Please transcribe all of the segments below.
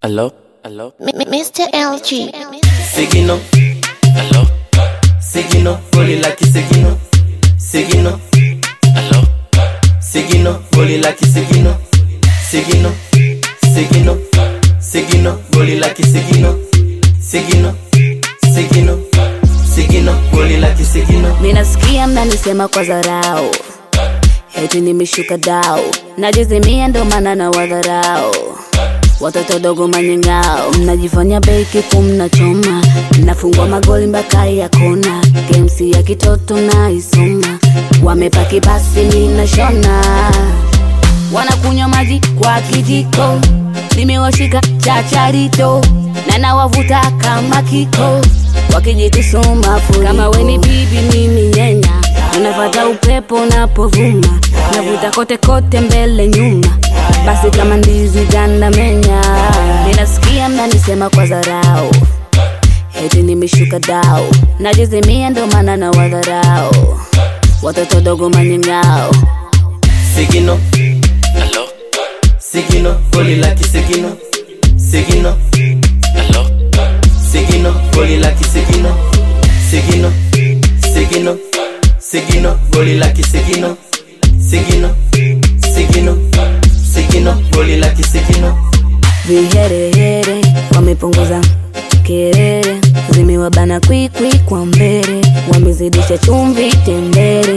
Hello? Hello? M- M- Mr. LG. Sigino, Hello? Sigino, boli laki Sigino, Sigino, Hello? Sigino, boli laki Sigino, Sigino, Sigino, Sigino, boli laki Sigino, Sigino, Sigino, Sigino, boli laki Sigino. minasikia mnanisema kwa dharau heti nimeshuka dau najizimia ndo maana na wadharau watoto dogo manyengao mnajifanya beki kumnachoma mnafungwa magoli mpaka ya kona games ya kitoto naisoma wamepaki basi ninashona wanakunywa maji kwa kijiko nimewashika chacharito na nawavuta kama kiko wakijikusuma furi kama weni bibi mimi nyenya unafata upepo unapovuma navuta kote kote mbele nyuma basi kama ndizi ganda menya ninasikia mnanisema kwa dharau heti nimeshuka dau najizimia ndo maana na wadharau watoto dogo manyengao Sigino, Hello? Sigino, boli laki Sigino, Sigino, Hello? Sigino, boli laki Sigino, Sigino, Sigino, Sigino, boli laki Sigino, Sigino, Sigino, Sigino, boli laki Sigino. viherehere wamepunguza kerere zimewabana kwikwi kwa mbele wamezidisha chumvi tembere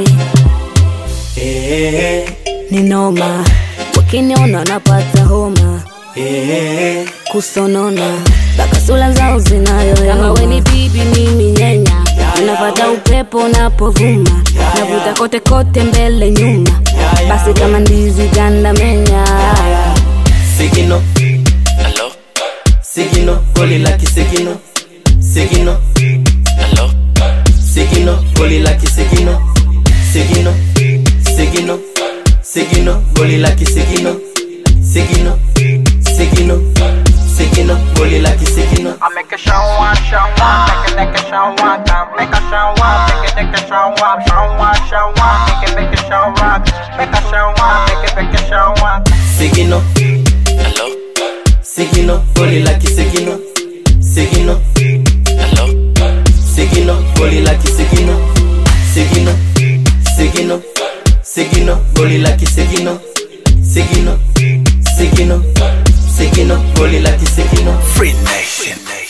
Eh, ni noma wakiniona napata homa eh, kusonona mpaka sula zao zinayoyama weni bibi mimi nyenya unapata upepo unapovuma navuta kote kote mbele nyuma basi kama ndizi ganda menya Sigino, Hello? Sigino, boli laki Sigino, Sigino, Hello? Sigino, boli laki Sigino, Sigino, Sigino, Sigino, boli laki Sigino, Sigino, Sigino, Sigino, boli laki Sigino. I make a show one, show one, make it make a show one, come make a show one, make it make a show one, show one, show one, make it make a show one, make a show one, make it make a show one. Sigino, Hello? Sigino, boli laki Sigino, Sigino, Hello? Sigino, boli laki Sigino, Sigino, Sigino, Sigino, boli laki Sigino, Sigino, Sigino, Sigino, boli laki Sigino. Free Nation.